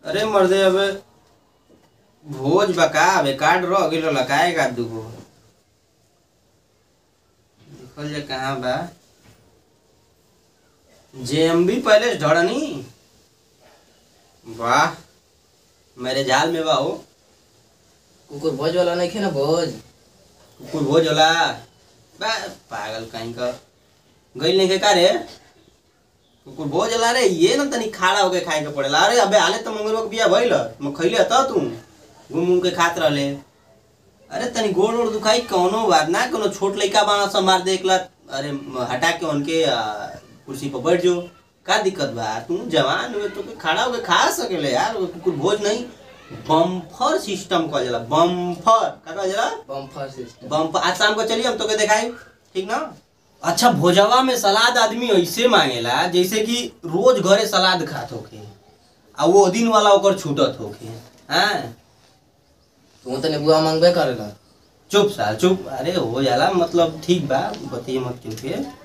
अरे मर्दे अबे भोज बका अबे कार्ड रह गेल लकाए का दुगो देखल जाए कहाँ बा जेएमबी पैलेस ढड़नी वाह मेरे झाल में बा हो कुकुर भोज वाला नहीं खे ना भोज कुकुर भोज होला बा पागल कहीं का गई नहीं के का रे कुकुर भोज होला रे ये ना तनी खाड़ा होके खाए के पड़ेला अरे अबे हाले तो मंगलवा के बिया भइल म खइले त तू घूम घूम के खात रहले अरे तनी गोड़ ओड़ दुखाई कौनो बात ना कोनो छोट लइका बाना सा मार देखला अरे म- हटा के उनके आ, कुर्सी पर बैठ जो का दिक्कत बा तू जवान हुए तो के खड़ा होके खा सकेले यार वो कुकुर भोज नहीं बम्फर सिस्टम कहल जाला बम्फर का कहल जाला बम्फर सिस्टम बम आज शाम को चलिए हम तो के दिखाई ठीक ना अच्छा भोजवा में सलाद आदमी ऐसे मांगेला जैसे कि रोज घरे सलाद खात होके आ वो दिन वाला ओकर छूटत होके हाँ तू तो नेबुआ मांगबे करेला चुप साल चुप अरे हो जाला मतलब ठीक बा बतिए मत क्योंकि